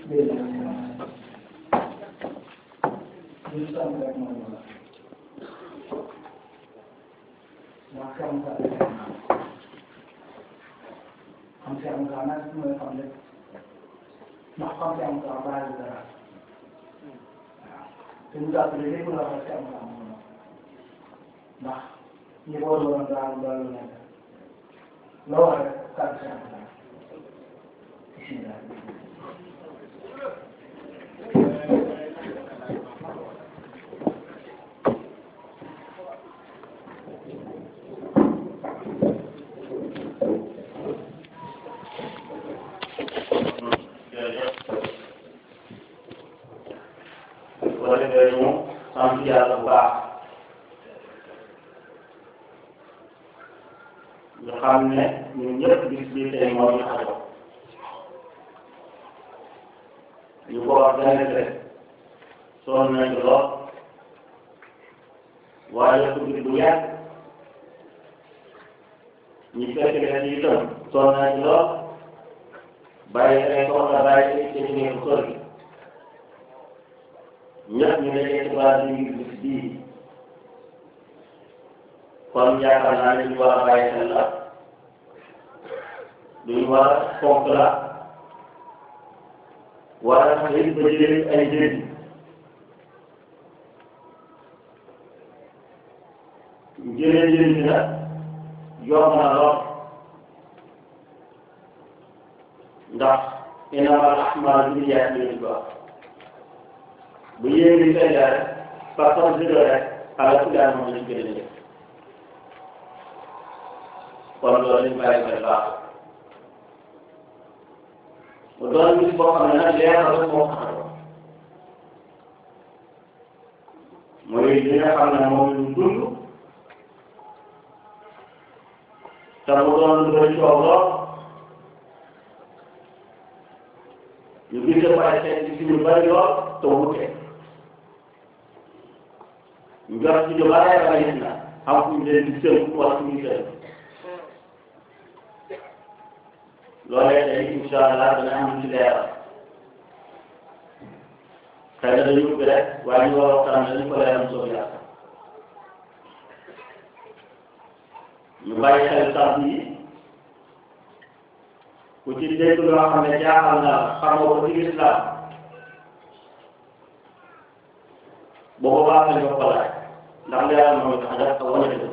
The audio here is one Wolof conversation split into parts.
xam si am kaa nag mooy xam lépp ndax xam si am kaa bàyyi dara waaw te ñu jàppale lépp la wax si am kaa moom ndax ñi ko doon daal loolu nekk loo wax rek kàddu si am kaa bisimilah boo defee ñu sant yàlla bu baax ñu xam ne ñun ñëpp bis bi tey moo ñu xajo ñu ko organisé sonn nañ ci lool waaye ko bi bu yàgg ñu fekk leen ci itam sonn nañ ci lool bàyyi ay soxla bàyyi ay ci liggéey bu sori ñëpp ñu ne ci base bi ngir bis bii kon yaakaar naa ne ñu war a bàyyi xel la duñu war a fonk la war a tax it ba jëlee ay njëriñ jëlee njëriñ bi nag yomb na lool ndax innamal a'maalu binniyaati lañ ko wax bu yéegi fay la rek par contre zéro rek ala ku daal moom lañ gën a def kon loolu lañ bàyyi xel baax mu doon bis boo xam ne nag leer na rek moo xam mooy li nga xam ne moom lañ dund te mu doon lu bëri coow lool ñu gis ne pare seen ci ñu bëri lool te wute ñu jot ci ñu bare bare na xam fu ñu leen di sël wala fu ñu sël loolee tey incha allah dana am ci leeral xëy na dañu ubbi rek waaye ñu war a waxtaan dañu ko leeral soo yàq ñu bàyyi xel sant yi ku ci dégg loo xam ne jaaxal na la xamoo ko ci islam boobu baax na ñu ko laaj ndax leeral moom tax def ak wane dëgg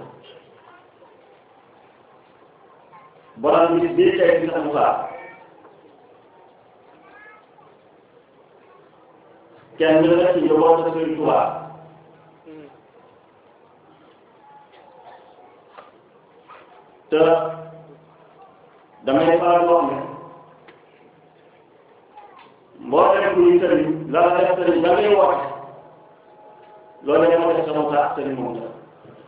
borom bi bii tey bi mu baax kenn la ci njaboot ak Sëriñ Tuubaa te damay faral wax ne mboolem ku ñu sëriñ la la def sëriñ ba ngay woote loolu la moo def sama baax sëriñ moom la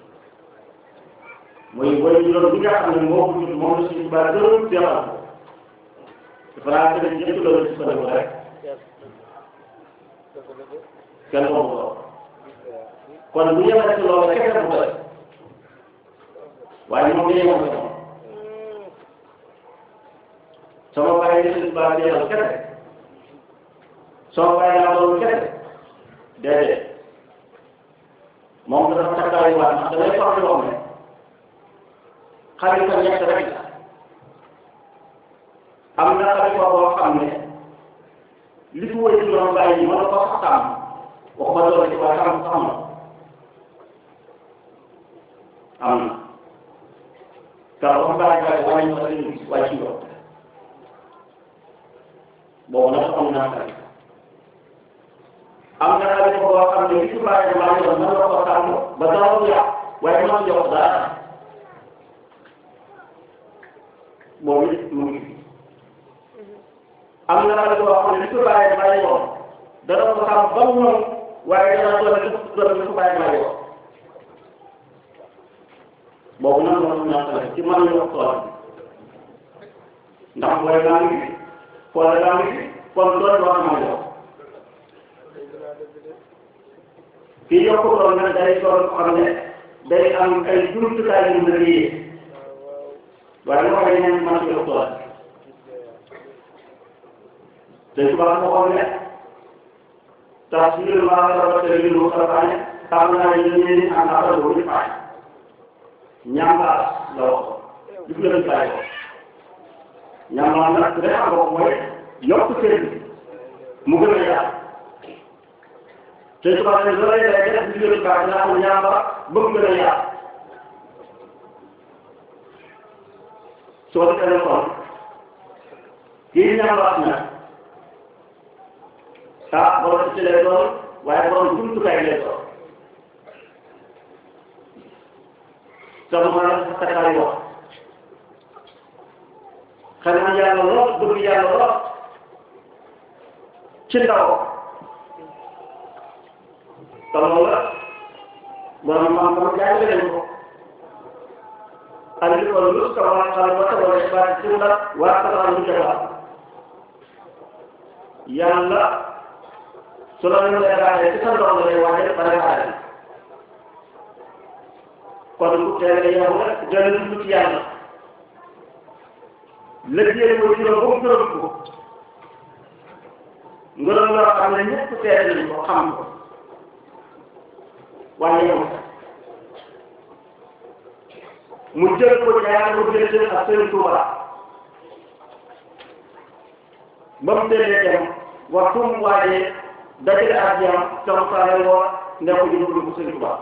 mooy wala ñu doon bi nga xam ne moo ko jot moom la suñu baax gërëm demal ko dafa naa sëriñ ñëpp loolu ci sëriñ rek kenn moomu ko kon bu yemee ci loolu rek kenn bu ko def waaye moom day yemee ko sama bàyyi ni suñu baax demal kese soo bàyyi naa loolu kese déedéet moom dafa takkaayu waat ndax damay faral di wax ne xalifa ñett rek la am na xalifa boo xam ne li fi wëy ci doon bàyyi mën na ko sax tàmm wax ba doon ci waaye xam sax na am na car wax bàyyi bàyyi wàññi ko dañu gis wàcc yoon boobu nag am naa xalifa am na xalifa boo xam ne li fi bàyyi bàyyi doon mën na ko tàmm ba dara du yàq waaye mën na jox dara boobu it mu ngi am na xale boo xam ne li ko bàyyi bàyyi woon dana ko xam ba mu ñëw waaye dana doon li doon li ko bàyyi bàyyi woon boobu nag moom ñoo xale ci man ñu tool ndax booy daa ngi fi xoole daa ngi fi kon doon loo xam ne kii yokk doon nag day doon xam ne day am ay jumtukaay yu mën a yee waaye loo xam ne man ci tool te tubaab moo xool ne tasbiru maa sabata lilu sabane xam naa ne yéen am na ko lu faay ñambaas la wax du gën a faay ko ñambaas nag su dee xam nga mooy yokk kër bi mu gën a yaatu te tubaab ne looy lay def du gën a baax dinaa ko ñamba ba mu gën a yaatu soo defee kon kii ñambaas nag ah borom ci lay doon waaye borom jumtukaay lay doon sama takkaay wax xanaa yàlla lool bëgg yàlla lool ci ndaw te loolu la borom maam sama jàngale nañ ko andi ko lu ko waa xal wa tawa ba ci la waa xala lu jawa yàlla su la ñu lay ci sa ndox la lay waajal préparé kon bu teel a yow rek gën a dugg ci yàlla lëggéey ko juróom ba mu gërëm ko ngërëm loo xam ne ñëpp teel nañ ko xam ko waaye yow mu jël ko jaar ko jël jël ak Sëriñ Tuuba ba mu teelee dem waxtu mu waajee dajale ak jam tam saare woo ne ko jublu ko Sëriñ Tuuba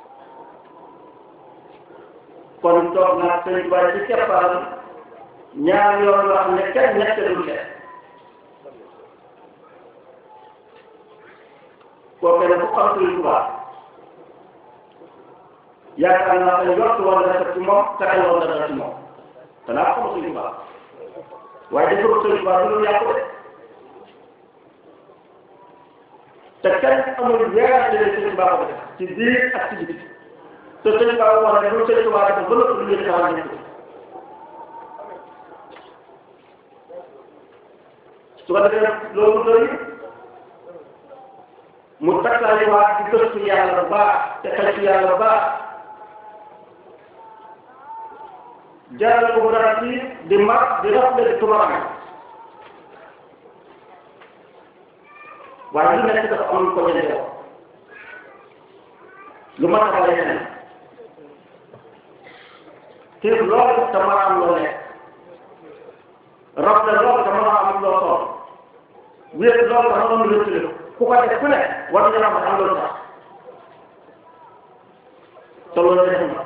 kon toog naa Sëriñ Tuuba ci keppaaram ñaar yoon yoo xam ne kenn ñett du def kooku ne ku xam Sëriñ Tuuba yaakaar naa ne yott woon na def ci moom taxal woon na def ci moom te naa xam Sëriñ Tuuba waaye defoo Sëriñ Tuuba du lu yàqu de te kenn amul weerante ne Sëriñ Tuuba ko def ci biir ak ci biti te Sëriñ Tuuba wax ne lu Sëriñ Tuuba def ba lépp lu ñu taxal nekk su ko defee loolu doy mu takkaayiwaat ci gëstu yàlla baax te xel ci yàlla baax jaral ko mu dara ci di mag di rafle di tubaab waaye lu nekk dafa am ko ñene lu ma taxawale ñeneen te loolu te mën a am loo nekk rafle loolu te mën a am loo sol wéet loolu te mën a am loo tële ku ko def ku ne war nga am am loolu tax te loolu def na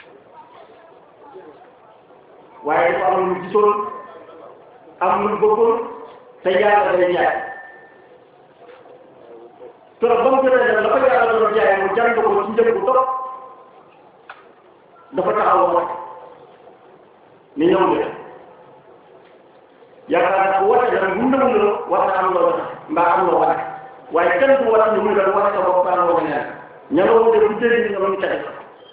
waaye dafa am lu gisoon am lu bëggoon te yàlla day jaay keroog ba mu jotee dem la ko yàlla doon jaay mu jàng ko ci njëg bu topp dafa taxaw wax ni ñëw nga yaakaar naa woote nag bu ndëw la war na am loo tax mbaa am loo wane waaye kenn du woote ni muy doon wane sa bopp baa wane neen ña nga woote bu dégg ni ñoom ñu tege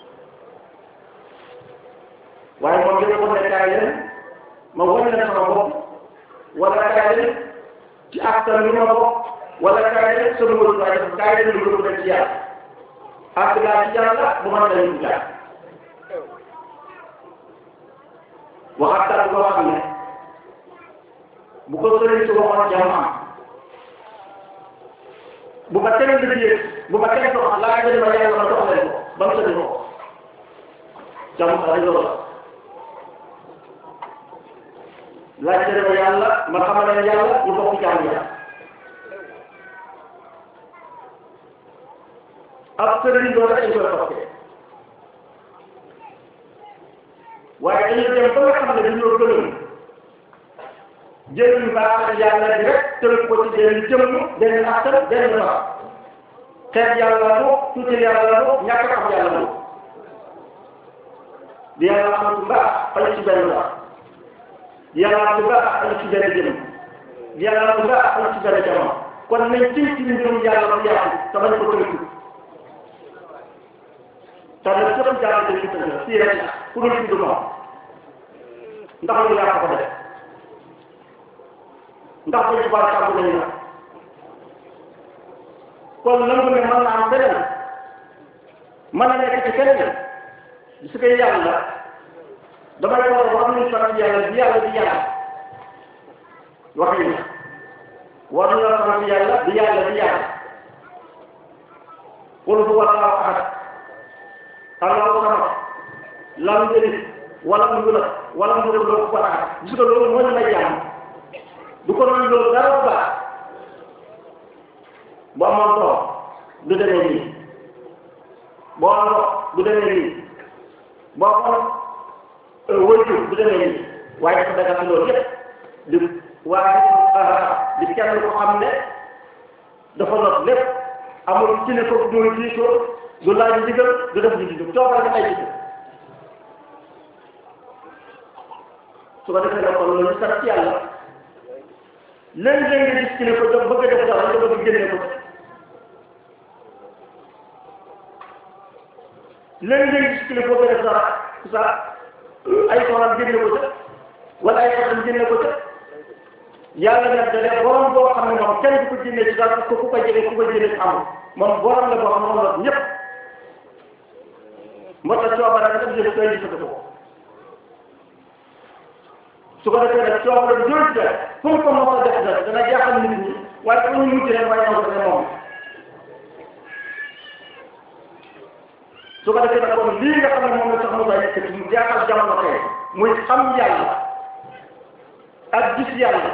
waaye moom dafa ko ne kaay leen ma wane leen sama bopp wala kaay leen ci askan bi ma bokk wala kaay leen sama wëru waaye dafa kaay leen lu gën ci yàlla ak laa ci yàlla bu ma leen ñu jaar waxaat boo xam ne bu ko sëriñ si waxoon jàmm am bu ma teel liggéey bu ma teel dox laa nga ma yàlla ma dox leen ko ba mu sëriñ ko jàmm sa loolu la laajte ma yàlla ma xamal leen yàlla ñu bokk jàmm yàlla ab sëriñ loolu dañ koy toppee waaye dañu dem ba nga xam ne dañoo gënoon jël baax yàlla bi rek tënk ko ci benn jëmm benn askan benn fa xeet yàlla mo tuuti yàlla mo ñàkk xam yàlla mo di yàlla amatu mbaax xale ci benn baax di yàlla amatu mbaax xale ci benn jëmm di yàlla amatu mbaax xale ci benn jamono kon nañ ci ci mbirum yàlla mu yaatu te bañ ko tënk te nag sëpp jàll dañ ko tënk fii rek ku dul fi du moom ndax lu yàq ko def ndax dañ ci baax kàddu nañu la kon nangu ne mën na am beneen mën na nekk ci keneen su koy yàlla damay war a war nañu sant yàlla bi yàlla di yàlla waxi na war nañoo sant yàlla di yàlla di yàlla qul huwa allahu ahad allahu samad lam yalid walam yulad walam yakul lahu kufuwan ahad gis nga loolu moo ñu may jàmm du ko doon loolu dara bu baax bu amoon doom du demee nii boo amoon doom du demee nii boo amoon wëytu du demee nii waaye dafa dagal loolu yëpp di waaye di kenn ko xam ne dafa not lépp amul kilifa bu muy diisoo du laaj ndigal du def di di coobare nga ay jikko su ko defee nag kon loolu ñu sant yàlla léegi-léegi nga gis kilifa jóg bëgg a def dara nga bëgg génne ko léegi-léegi gis kilifa bëgg a def dara sa ay soxnaam génne ko ca wala ay xatam génne ko ca yàlla nag da ne borom boo xam ne moom kenn du ko génne ci dara parce que ku ko jege ku ko génne ci amul moom borom la boo xam ne moom la ñëpp moo tax coobara nga def koy gisatu ko su ko defee nag coobara bi jooju de fu mu ko mos a def nag dana jaaxal nit ñi waaye fu ñu mujj rek waaye ñoo ko ne moom su ko defee nag kon lii nga xam ne moom la sax Moussa yëkkati mu jaaxal jamono tey muy xam yàlla ak gis yàlla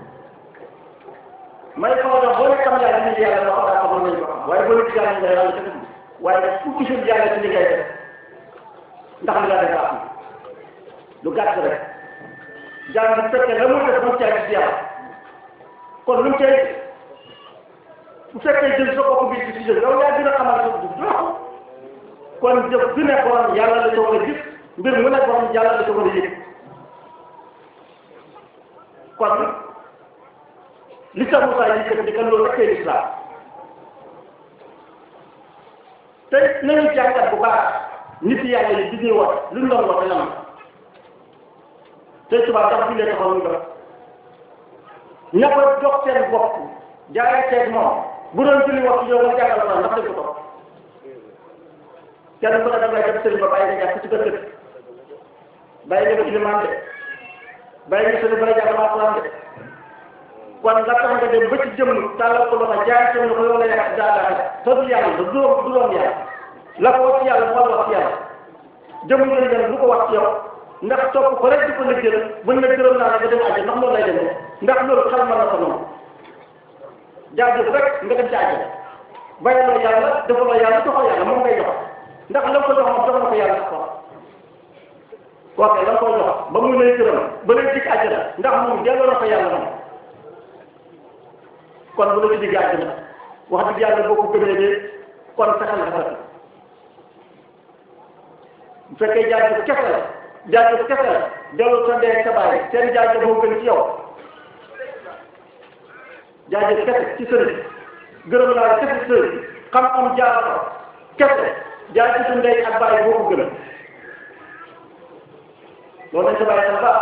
may xaw a boo ne xam yàlla ni yàlla loo xam daa xamoon nañu ko xam waaye boo ne gis yàlla nga yàlla def waaye ku gisul yàlla ci li ngay def ndax li nga def am lu gàtt rek jàng bu fekkee la muy def moom caa gis yàlla kon lu mu cay bu fekkee jël sa bopp bi ci jël yow yaa gën a xamal sa dugub doo kon jëf bi ne borom yàlla la ca war a gis mbir mu ne borom yàlla la ca war a yëg kon li tax Moussa yi kat di kan loolu rek kay lislaam te nañu jàngat bu baax nit yàlla yi di ñuy wax lu ñu doon wax lan te tubaab tax fi lee taxaw ñu def ña ko jox seen bopp jaaree teeg moom bu doon julli wax yow nga jàngal ko ndax dañ ko topp kenn ku ne da ngay def sëriñ ba bàyyi nga jàpp ci kër kër bàyyi nga ilimaan de bàyyi nga sëriñ ba la jàng alxuraan de kon nga tax nga dem ba ci jëmm tàllal ko loxo jaay seen loxo yow la yàq daal te du yàlla du doom du doom yàlla la ko wax ci yàlla moo la wax ci yàlla jëmm ngeen dem lu ko wax ci yow ndax topp ko rek di ko liggéeyal buñ la gërëm naa la nga dem àjjana ndax loolu lay demee ndax loolu xel mën na ko noonu jaajëf rek nga dem ci àjjana bàyyiloo yàlla defaloo yàlla joxoo yàlla moom ngay jox ndax la ko jox moom jox na ko yàlla ko kooke la ko jox ba mu lay gërëm ba lay dig àjjana ndax moom delloo na ko yàlla moom kon bu la ci digg àjjana wax dëgg yàlla boo ko gëmee de kon fexeel nga fekk bu fekkee jaajëf kese la jaajëf kese la delloo sa ndey sa baay seen jaajëf moo gën ci yow jaajëf kese ci sëriñ gërëm naa kese ci sëriñ xam-xam jaar ko kese jaajëf su ndey ak baay boo ko gën loolu lañ sa bàyyi xel baax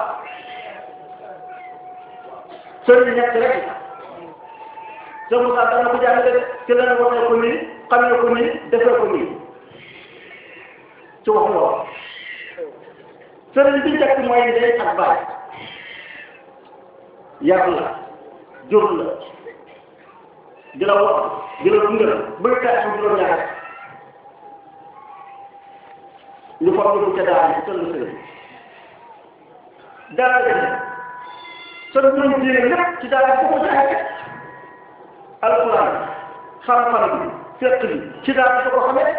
sëriñ ñett rek sëñ Moussa dana ko jàngale ci la waxee ko nii xamee ko nii defee ko nii ci wax loolu sëriñ bi njëkk mooy ndey ak baay yar la jur la di la wax di la dundal bëgg kaa am juróom-ñaar ñu foog ñu ca daara ci tëll sëriñ daara ji sa mbirum diine lépp ci daara ko ko jàngee alquran xam-xam bi fekk bi ci daara ko ko xamee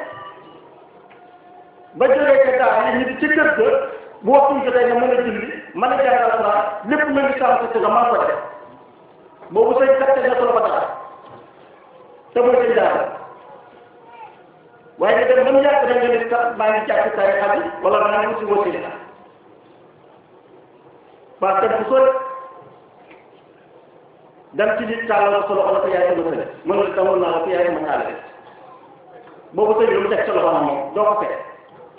ba jógee ca daara yi ñu ci kër ga bu waxtu jotee nga mën a julli mën a jàng alquran lépp lu ngi sàmm ci nga mën ko def boobu say gàtte nga solo ko dara te mooy sëñ daara waaye nga dem ba mu yàgg rek nga ne sax maa ngi jàpp tarixa bi wala maa ngi si wasila parce que bu sori dem ci nit tàllal sa loxo la ko yaay sama sëriñ mën nga tawoon naa la ko yaay sama taale boobu sëriñ lu mu teg sa loxo na moom doo ko fekk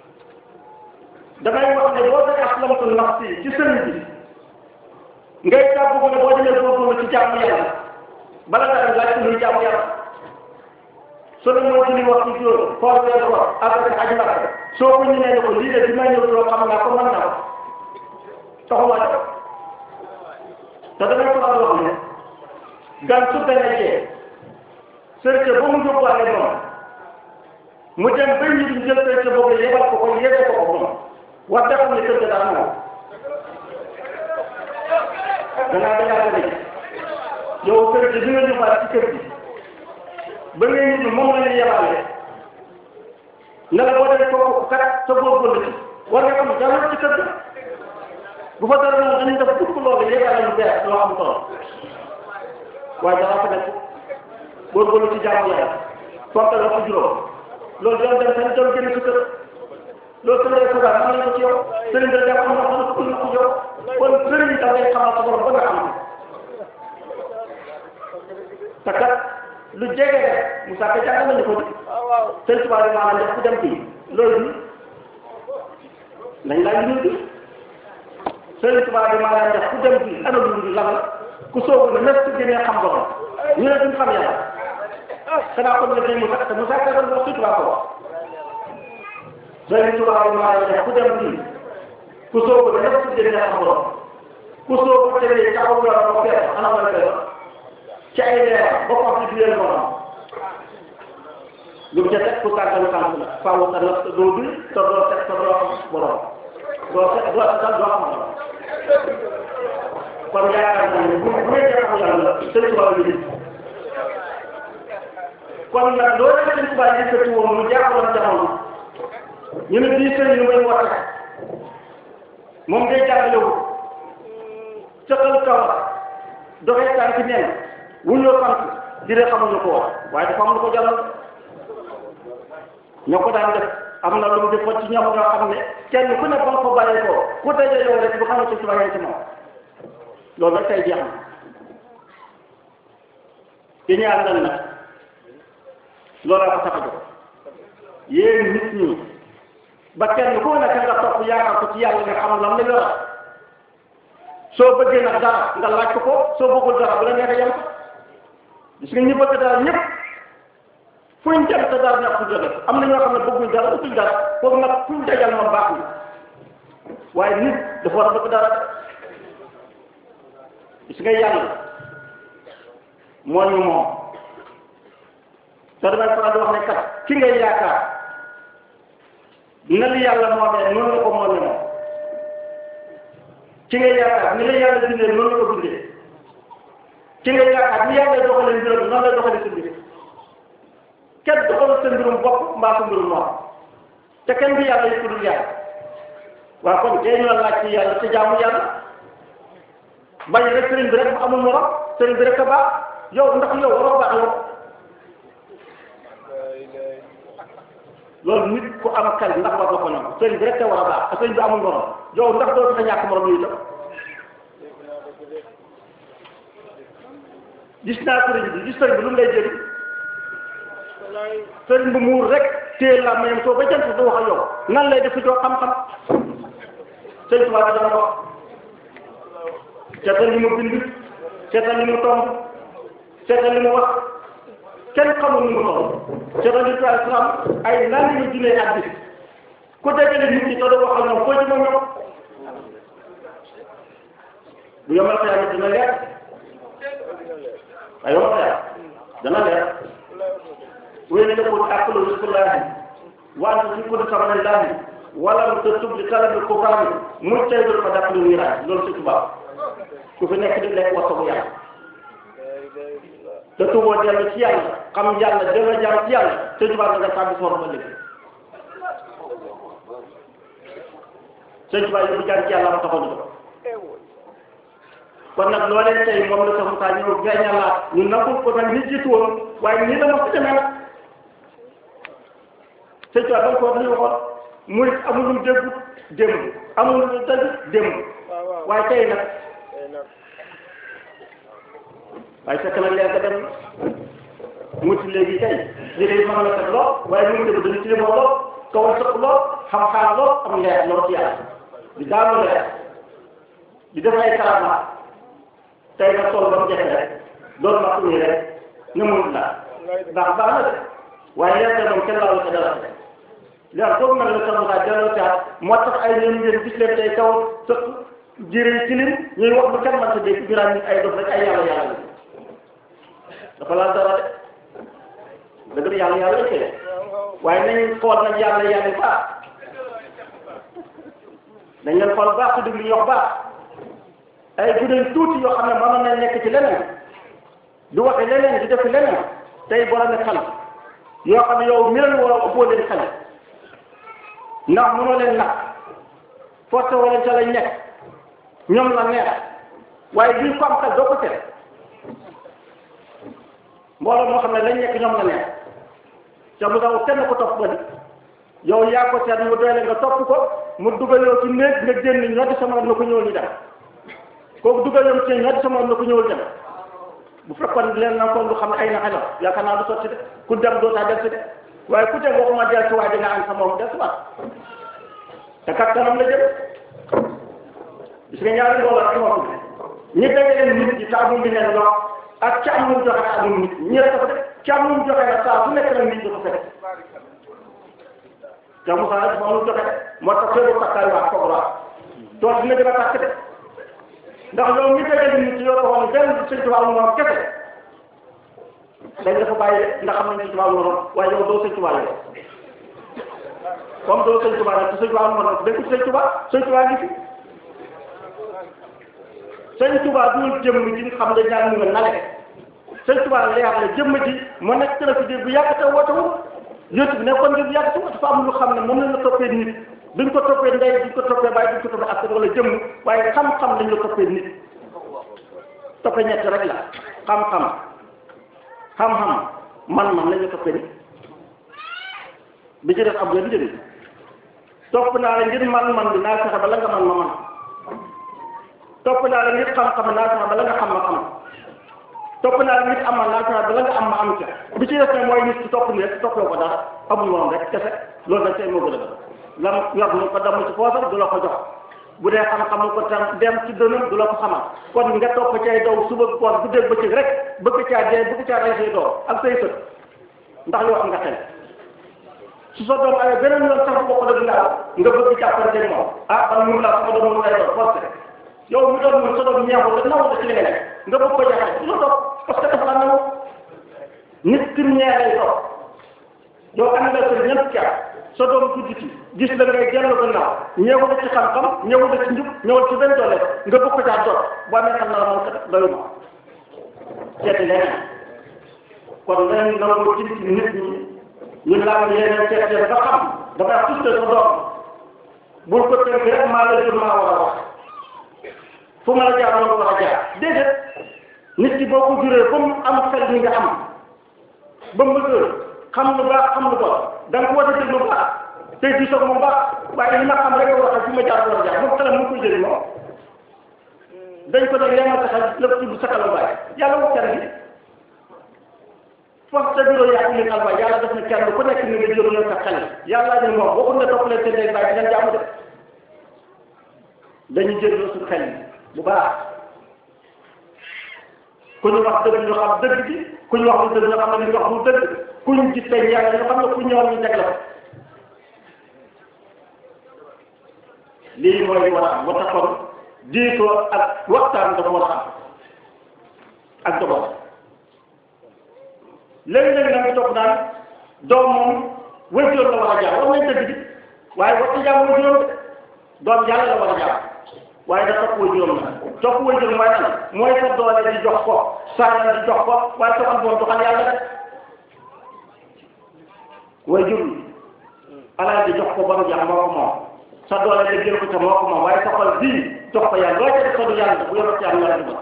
damay wax ne boo dee aslamtu nafsi ci sëriñ bi ngay tàggu ne boo demee góorgóorlu ci jaamu yàlla bala nga dem laaj ko luy jaamu yàlla solo moo ci li wax ci juróom koor weer koor après aji Makka soo ko ñu ne ko lii de bi may ñëw loo xam naa ko mën naa ko taxawaay te damay faral di wax ne gan su ganajee sërte ba mu yóbbaale moom mu dem ba ñu di jël sërte boobu yebal ko ko yebal ko ko moom war da xam ne kër ga daal moom danaa dangaa ko dégg yow sërte bi nga yóbbaale ci kër gi ba ngay nit moom la ñu yebaale ne la boo demee kooku kat sa góorgóorlu ci war nga xam dara ci kër ga bu fa dara noonu dañuy def dugg loolu yebal lu bees loo am solo waaye dara fa nekk góorgóorlu ci jaamu yàlla fonk la ko juróom loolu doon dem seen doon génn sa kër loolu sëriñ bi suba am nañ ko ci yow sëriñ bi dem am na xam ko ci yow kon sëriñ da ngay xamal sa borom ba nga xam te kat lu jege rek Moussa Ka jàng nañu ko di sëriñ Tuubaa bi maanaam def ku dem fii loolu nañ laaj lu bi sëriñ Tuubaa bi maanaam def ku dem fii ana lu bi lan la ku soobu ne même su génnee xam borom ñu ne duñ xam yàlla xanaa kon nga dégg Moussa te Moussa Ka doon wax sëriñ Tuubaa ko wax sëriñ Tuubaa bi maanaam def ku dem fii ku soobu ne même su génnee xam borom ku soobu tëddee ca aw yoon ba fees ana mooy fees ci ay leer ba ko ci biir moom lu mu ca teg ku tàggal sant la faaw sa natt doo bi te doo teg te doo xam borom doo teg doo teg doo xam borom kon yaakaar naa ne bu bu nekkee xam yàlla sëñ Tuubaa yi kon nag loolu sëñ Tuubaa yi yëkkati woon mu jaaxaloon jamono ñu ne bii sëñ ñu may woote moom day jàngalewul cëqal kaw doxee tànk neen wuñoo sant di de xamuñu ko wax waaye dafa am lu ko jaral ñoo ko daan def am na lu mu defoon ci ñoom ñoo xam ne kenn ku ne ba nga ko bàyyee ko ku daje yow rek bu xam ne ci bàyyee ci moom loolu nag tey jeex na ci ñaar lan nag loolaa ko tax a jóg yéen nit ñi ba kenn ku nekk nga topp yaakaar ko ci yàlla nga xam lam la yor soo bëggee nag dara nga laaj ko ko soo bëggul dara bu la neexee yem ko gis nga ñi bëgg dara ñëpp fuñ dem te dara ñàkk jóge am na ñoo xam ne bëgguñ dara utuñ dara foofu nag fuñ dajal moom baax na waaye nit dafa war a bëgg dara gis nga yàlla moo ñu moom te damay faral di wax ne kat ki ngay yaakaar na li yàlla moomee noonu la ko moomee moom ki ngay yaakaar ni la yàlla bindee noonu la ko bindee ki ngay yaakaar ni yàlla doxalee mbiram noonu la doxalee sa mbir kenn doxalul sa mbirum bopp mbaa sa mbirum noonu te kenn du yàlla yi ku dul yàlla waaw kon tey ñu la laaj ci yàlla te jaamu yàlla bañ rek sëriñ bi rek mu amul morom sëriñ bi rek a baax yow ndax yow waroo baax yow loolu nit ku am xel ndax war na ko ñoom sëriñ bi rek te war a baax te sëriñ bi amul morom yow ndax doo sa ñàkk morom yi itam gis naa sëriñ bi gis sëriñ bi lu mu lay jëriñ sëriñ bi muur rek téye la mayam soo ba jant du wax ak yow nan lay def joo xam-xam sëriñ Tuubaa bi dana ko seetal li mu bind seetal li mu tomb seetal li mu wax kenn xamul ni mu toll seetal li tubaab islam ay nan la ñu junee ak bis ku dajale nit ñi te doo wax ak ñoom foo ci moom ñoom bu yomal xëy dina leer ay yomal xëy dana leer wéy tëkkul aklu rizqullahi wa anta fi kulli samanillahi wala te tub li talabi kufaari muy taydul fa dàq lu wiraay loolu si tubaab ku fi nekk di lekk wasa bu yàlla te tuboo dellu ci yàlla xam yàlla delloo jàmm ci yàlla te tubaab nga tàbbi soor ba léegi sëñ tubaab yi bu jàng ci yàlla ma taxoon ko kon nag loolee tey moom la sax Moussa ñëw feeñalaat ñu nangul ko nag nit jiitu woon waaye nii la ma fi demee nag sëñ tubaab da nga ko wax li waxoon muy amul lu dégg démb amul lu dégg démb waaye tey nag waaye fekk na leer ga dem mu ci léegi tey léegi mën na teg lool waaye mu ngi dégg dañu ci demoo lool kaw sëq lool xam-xam lool am leer lool ci yàlla di daanu leer di def ay karama tey nag sol ba mu jafe rek loolu ma ko rek ne mun la ndax baax na de waaye leer ga moom kenn laalu ko dara leer boobu nag la sama saa delloo caat moo tax ay ñoom ngeen gis leen tey kaw sëq jëre tilim ñuy wax lu kenn mën sa dégg ñu naan ay dof rek ay yàlla yàlla dafa laal dara de dëgg la yàlla yàlla lañ koy waaye nañ xool nag yàlla yàlla baax dañ leen xool baax te déglu ñu wax baax ay guddi tuuti yoo xam ne mënoon nañ nekk ci leneen du waxe leneen di def leneen tey borom xel yoo xam ne yow mi leen war a ëppoo leen xel ndax mënoo leen nag forcé woo leen ca lañ nekk ñoom la neex waaye bii ko am xel doo ko tere mbooloo moo xam ne lañ nekk ñoom la neex ca mu daw kenn ko topp ba di yow yaa ko seet mu doyle nga topp ko mu dugal yow ci néeg nga génn ñoo di sama na ko ñëwal ñu dem kooku dugal yow ci ñoo di sama na ko ñëwal dem bu fekkoon leen na ko lu xam ne ay na xelam yaakaar naa du sotti de ku dem doo taa del si de waaye ku dem waxuma del si waaye dina am sa moom del si waat te kat kanam la jëm gis nga ñaari loolu ak moom ñi dajale nit ñi taamu bi leen lool ak ci am lu mu joxe ak amul nit ñi rek ko def ci am lu mu joxe nag saa su nekk nag nit ñi ko fekk te Moussa nag moom lu joxe moo tax feebu takkaay waa foog waa tool dina gën a tàkk de ndax yow mi dajale nit ñi yoo ko wax ne benn sëñ Tuubaa mu moom kese dañ dafa bàyyi ndax xam nañ sëñ Tuubaa mu moom waaye yow doo sëñ Tuubaa yow comme doo sëñ Tuubaa nag te sëñ Tuubaa mu moom dañ ko sëñ Tuubaa sëñ Tuubaa ngi fi sëñ Tuubaa du jëmm ji nga xam ne ñaan nga nale sëñ Tuubaa leer la jëmm ji mu nekk télé bu yàgg te woote wu yóotu bi nekkoon ngir bu yàgg te dafa am lu xam ne moom lañ la toppee nit duñ ko toppee ndey duñ ko toppee bàyyi duñ ko toppee askan wala jëmm waaye xam-xam lañ la toppee nit toppee ñett rek la xam-xam xam-xam man-man lañ la toppee nit bi ci def ab benn njëriñ topp naa la ngir man-man bi naa fexe ba la nga man ma man topp naa la nit xam-xam naa fexe ba la nga xam ma xam topp naa la nit amal naa fexe ba la nga am ma am ca bi ci def ne mooy nit ci topp ni rek toppee ko dara amul moom rek kese loolu nag tey moo gën a gën lam yor mu ko damm ci poosam du la ko jox bu dee xam-xam ko tam dem ci dënam du la ko xamal kon nga topp cay daw suba koor bu dégg bëccëg rek bëgg caa dee bëgg caa rey say doom ak say sët ndax yow am nga xel su sa doom amee beneen yoon sax boo ko def nga nga bëgg jàppante moom ah man mu la sama doom mu lay doon forcé yow mi doon mu sa doom ñeexul da naw da ci li nga nekk nga bëgg ko jaxee du la topp parce que dafa la naw nit ki ñeex lay topp yow am nga sa ñett ca sa doom guddi ci gis la ngay dellu gannaaw ñëwul ci xam-xam ñëwul ci njub ñëwul ci benn doole nga bëgg ko caa jot boo amee xam naa man kat doyuma seeti leneen kon leneen nangu ci nit ñi ñu laaj yeneen seet ba xam dafay tuste sa doom bul ko tënk rek maa la jur maa war a wax fu ma la jaar loolu war a jaar déedéet nit ki boo ko juree ba mu am xel ni nga am ba mu bëgg xam lu baax xam lu bon da nga ko war a déglu baax tey di soog moom baax waaye li ma xam rek war a fi ma jaar war a jaar moom xelam mu koy jëriñ moom dañ ko nag lemal saxal lépp tudd sakal lu bàyyi yàlla wax kenn bi foofu sa bureau yaa ngi alba yàlla def na kenn ku nekk ni nga jëloon sa xel yàlla ñu moom waxul ne topp leen seen day bàyyi dinañ jàmm de dañu jëloo suñu xel bu baax ku ñu wax dëgg ñu xam dëgg bi ku ñu wax lu dëgg ñu xam ne li ñu wax lu dëgg ku ñu gis tey yàlla ñu xam ne ku ñëwoon ñu teg la lii mooy war a am ba taxoon diitoo ak waxtaan dafa war a am ak dogoon léegi-léegi nag ñu topp naan doom moom wëjjoon la war a jaar wax nañ dëgg bi waaye wax ci jaam wëjjoon doom yàlla la war a jaar waaye da topp wëjjoon la topp wëjjoon mooy lan mooy sa doole di jox ko saa di jox ko waaye soo xam doon doxal yàlla rek wëjjur alal di jox ko ba mu jeex moo ko moom sa doole di jël ko ca moo ko moom waaye sa xol bii jox ko yàlla loo ca def ko du yàlla bu yoroo ci yàlla yàlla du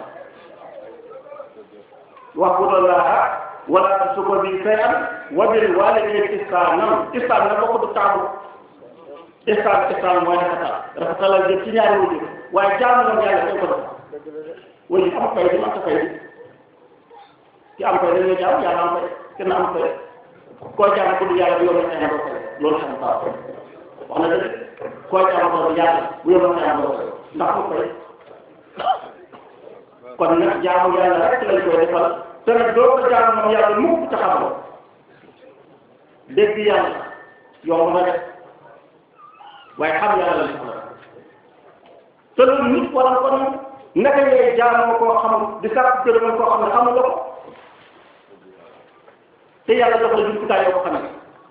wax bu doon laa wala tusuko bi shay'an wa bil walidayni ihsanan ihsan nag bokk du taabu ihsan ihsan mooy rafetal rafetalal jëm ci ñaari wajur waaye jaamu moom yàlla dañ ko def wajur am fay di am ta fay di ki am fay dañoo jaam yàlla am fay kenn am fay koo jaam ko du yàlla bu yombal xëy na doo fay loolu xam baax wax na dëgg koo jaam ko du yàlla bu yombal xëy na doo fay ndax mu fay kon nag jaamu yàlla rek lañ koy defal te nag doo ko jaamu moom yàlla mukk ca xamoo dégg yàlla yomb na def waaye xam yàlla la soxla te loolu nit waral kon naka ngay jaamoo koo xamul di sàkk gërëmal koo xam ne xamuloo ko te yàlla jox la jumtukaay yoo ko xamee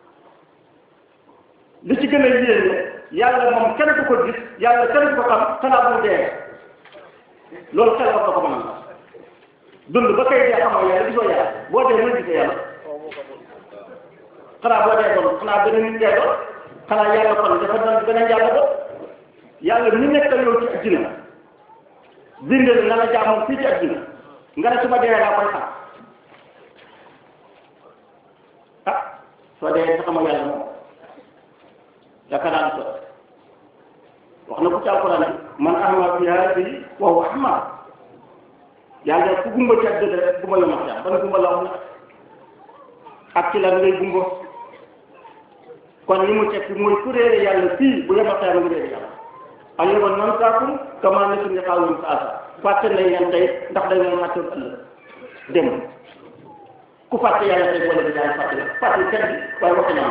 li ci gën a yéene yàlla moom kenn du ko gis yàlla kenn du ko xam xanaa bu dee loolu xel wax na ko mën a dund ba kay dee xamoo yàlla gisoo yàlla boo dee mën gisee yàlla xanaa boo dee doon xanaa beneen nit dee doon xanaa yàlla kon dafa doon beneen yàlla doon yàlla mi nekkal yow ci àddina bindal na la jaamoon fii ci àddina nga ne su ma dee laa koy xam ah soo dee sa xamoo yàlla moom yaakaar naa ne wax na ko ci alquran man ahma fi haadihi wa huwa ahma yàlla ku gumba ci àddina rek gumba la ma xam ban gumba la wax na ak ci lan ngay gumba kon li mu tekki mooy ku réere yàlla fii bu yema xeer mu réere yàlla al yawma nansaakum kamaa nasu liqaa'ahum haazaa fàtte nañ leen tey ndax dañ leen fàtte ëllëg dem ku fàtte yàlla tey boole bi daal fàtte la fàtte kenn bi waaye waxi naa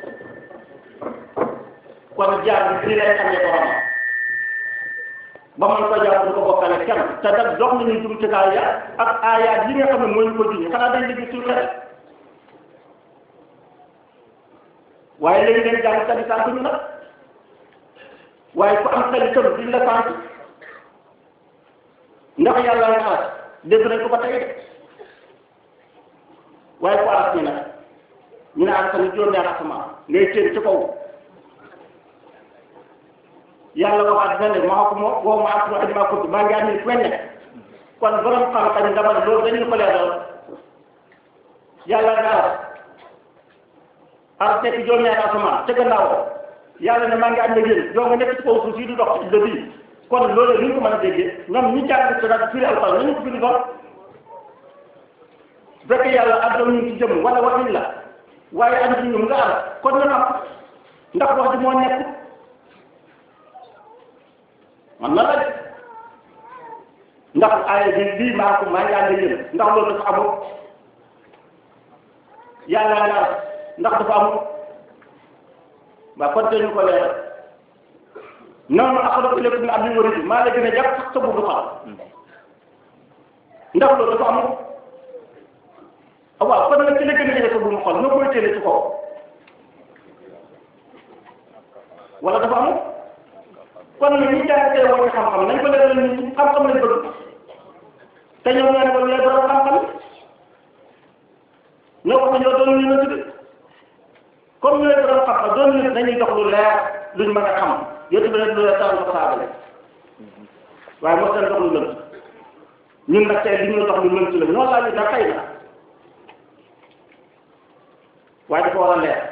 kon jaar bi fii lay xamee borom ba man ko jaar du ko bokkale kenn te nag dox nañu jumtukaay ya ak aayaat yi nga xam ne mooy ñu ko junni xanaa dañ liggéey suñu xel waaye léegi leen jàng kadi sant ñu nag waaye ku am xel itam duñ la sant ndax yàlla nga aras dégg nañ ko ba tey de waaye ku aras ñu nag ñu ne aras tamit juróom-ñaari asamaan ngay téen ci kaw yàlla waxaat fenn maa ko moo woo ma asma ak maa ko maa ngi ànd fu ne kon borom xam-xam dama ne loolu dañu ko leeral yàlla nga aras aras nekk juróom-ñaari asamaan ca gannaaw yàlla ne maa ngi ànd ak yéen doo nga nekk ci kaw suuf si du dox ci dëkk yi kon loolu li ñu ko mën a déggee ñoom ñi jàng ci rajo firi alxuraan nañu ko firi doon bu fekkee yàlla àdduna ñu ci jëm wala waxin la waaye ànd ci ñoom nga aras kon na xam ndax wax ji moo nekk man na la de ndax aaya bi lii maa ko maa ngi ànd ak yéen ndax loolu dafa amul yàlla nga aras ndax dafa amul waa kon te ñu ko leeral noonu axalaq ilaykum min abdin warid maa la gën a jàpp sax sa bugg xam ndax loolu dafa amul waaw kon nag ci la gën a jege sa bugg xol noo koy téele ci kaw wala dafa amul kon nag ñi jàng tey wàññi xam-xam nañ ko leeral nit ñi xam-xam lañ bëgg te ñoom ñoo ne ko ñooy borom xam-xam ñoo ko ñoo doon ñu na tudde comme ñooy borom xam-xam doon nit nañuy dox lu leer luñ mën a xam yéen bi rek lu leer taal ko saabale waaye moo seen dox lu lënt ñun nag tey li ñu dox lu lënt la ñoo laaj na xëy na waaye dafa war a leer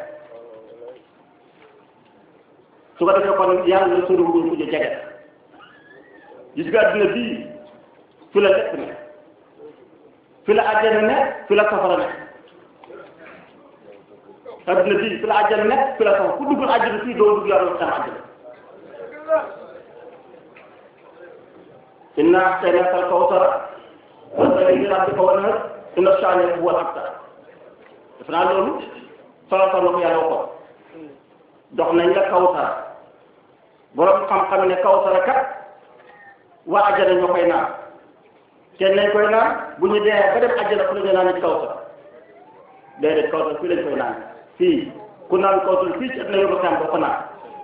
su ko defee kon yàlla la sori wuñ ko jege gis nga adduna bii fi la lekk ne fi la àjjana ne fi la safara ne adduna bii fi la àjjana ne fi la safara ku duggul àjjana fii doo dugg yàlla sama àjjana inna a'taynaka al-kawsara fasalli li rabbika wanhar inna shani'aka huwa al-abtar def naa loolu solo solo ko yàlla waxoon dox nañ la kawsara borom xam-xam ne kawsara kat waa àjjana ñoo koy naan kenn nañ koy naan bu ñu dee ba dem àjjana fu la ñu naan ci kawsara déedéet kawsara fii lañ koy naan fii ku naan kawsara fii ci at na yóbbu xam ba ko naan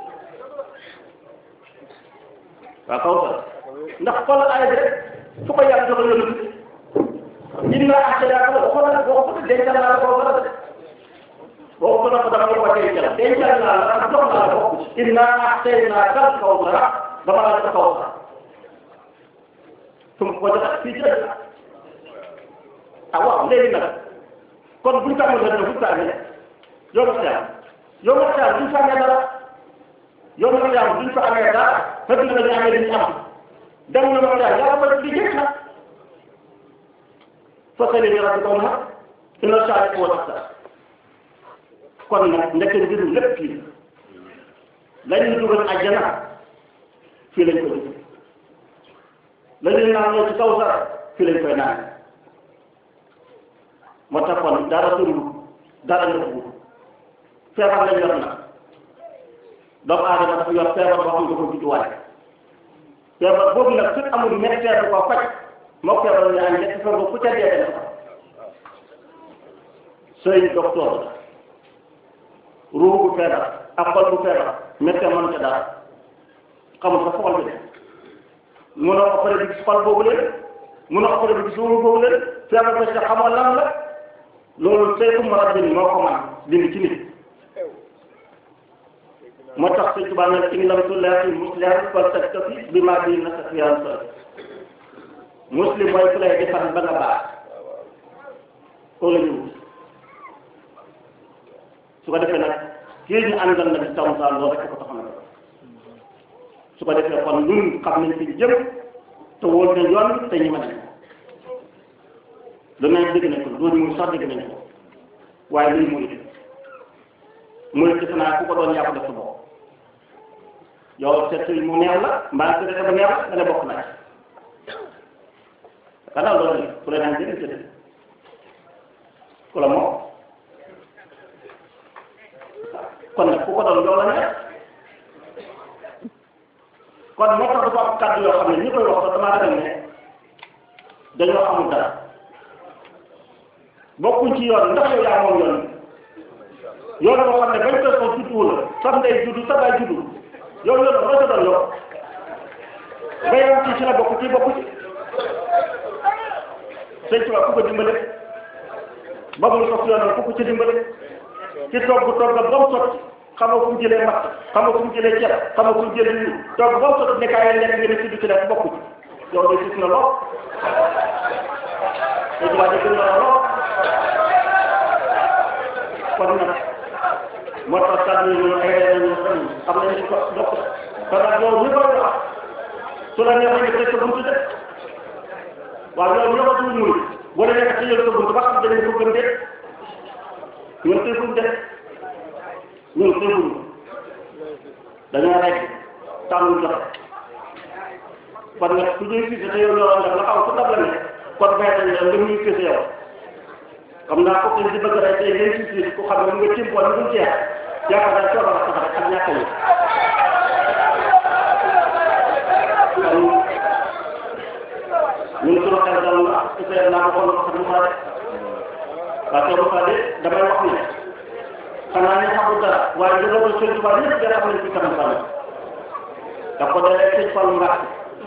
waaw kawsara ndax xoolal aaya bi rek fu ko yàlla jox yoonu inna a'taynaaka ko xoolal boo ko dencal naa la kawsara de boo ko dafa dama ko dencal dencal naa la ak jox naa la ko inna a'taynaaka al-kawsara dama la jox kawsara su ma ko joxee fii ci dëkk ah waaw léegi nag kon buñ ko amul rek buñ ko amee yow ma xiyam yow ma xiyam duñ fa amee dara yow ma xiyam duñ fa amee dara fekk na dañu amee dañu am dem na ma xiyam yàlla ma di jëkk nag fasali ni rabbi kaw na inna saari ko wata kon nag ndeke mbiru lépp fii la ñuy dugal àjjana fii lañ ko dugal la ñuy naan ñoo ci kaw sax fii lañ koy naan moo tax kon dara tëndu dara nëbbu feebar lañ yor nag doomu aadama dafa yor feebar boo xam ne dafa judduwaale feebar boobu nag su amul médecin bu ko faj moo feebar ñu am ñetti feebar ku ca dee dem sëriñ docteur la ruux bu feebar ak xol bu feebar médecin mën ca dara xamul sa xol bi de mun a opéré bi gis xol boobu leen mun a opéré bi gis ruux boobu leen feebar ba ca xamoo lan la loolu saytu marabbin moo ko man dindi ci nit moo tax sëñ Tuubaa ne in lam tullaaqi musliman faltaktafi bimaa bihi naka fiyaan sa muslim mooy ku lay defar ba nga baax koo la ñu wut su ko defee nag kii ñu àndal nag taw saa loolu rek ko tax na su ko defee kon ñun xam nañ fi jëm te wóor nañ yoon te ñi ma nañ lu nañ dégg nañ ko loolu muy sax dégg nañ ko waaye luy muy muy defe naa ku ko doon yaa ko def sa bopp yow seet mu neex la mbaa su dee ba neex la da nga bokk na ci xanaa loolu la ku la naan jënd jënd ku la moom kon nag ku ko doon yow la neex kon moo tax dafa am kàddu yoo xam ne ñi koy wax sax damaa dem ne dañoo xamul dara bokkuñ ci yoon ndax yow yaa moom yoon yoon boo xam ne bañ koy ko juddu la sam ndey juddu sa baay juddu yow yoon loo sa doon yow bayam ci ci la bokk ci bokku ci sëñ Tuba ku ko dimbale ba mu sof yoonam ku ko ci dimbale ci togg togg ba mu sotti xamoo fu mu jëlee matt xamoo fu mu jëlee ceeb xamoo fu mu jëlee lii togg ba mu sotti nekkaay leen lekk nga ne ci du ci def bokku ci yow de gis na lool sëñ Tuba de gën na lool kon nag moo tax kàddu yi ñu ay ay ñu xam xam nañu ko bokk te nag loolu ñu koy wax su la neexee nga tëj sa buntu de waaw loolu ñoo ko tuuti muy boo demee nga tëjal sa buntu ba xam dañu ko gën de ñun tëjuñ de ñun tëjuñ dañoo rek tànn joxe kon nag su ñuy fii te yow loolu nag la xaw su dab la ne kon bay dañ la nga muy fii yow xam naa ko di bëgg rek tey ngay fii ku xam ne mu nga tim bool mu jeex yaakaar naa coono la tax rek ak ñàkk yi ñun suñu xel dal na peut-être naa ko xool sax Moussa de waaye soo Moussa de damay wax ne xanaa ñu xamul dara waaye lu doon sëñ Tuubaa yëpp dara xam nañ ci kanam kanam da ko dalee sëñ Fallu Mbàkke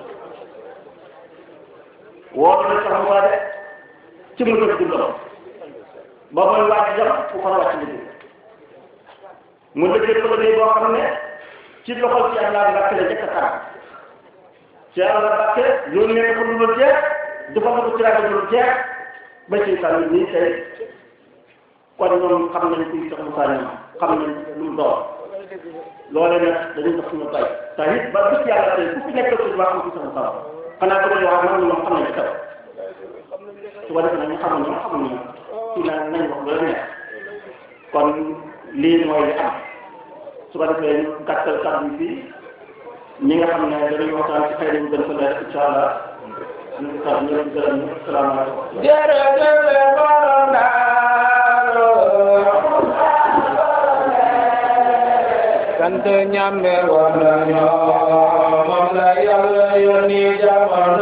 woo na sax Moussa de ci mu dëkk lool ba mooy wàcc jam fu ko wàcc liggéey mu liggéey ko liggéey boo xam ne ci loxol ci yàlla Mbàkke la jëkk a kanam ci yàlla Mbàkke yónnee ko lu dul jeex defal ko ci rajo lu dul jeex ba ci sànni nii tey kon ñoom xam nañ kuy Cheikh Moussa ñoom xam nañ lu mu doon loolee nag dañuy def suñu bay te it ba bis yàlla tey ku fi nekk ci wax am ci Cheikh Moussa xanaa ko wax man ñoom xam nañ ci kaw su ko defee nag ñu xamul ñoom xamul ñoom ci na nañ wax lu la neex kon lii mooy li am su ko defee ñu gàttal kàddu yi fii ñi nga xam ne dañuy waxtaan ci xëy na ñu gën ko leer incha allah ñu ngi sant ñëpp di gërëm ñëpp salaamaaleykum. jërëjëf borom Daaru sant ñambe woon nañu moom la yàlla yónni jamono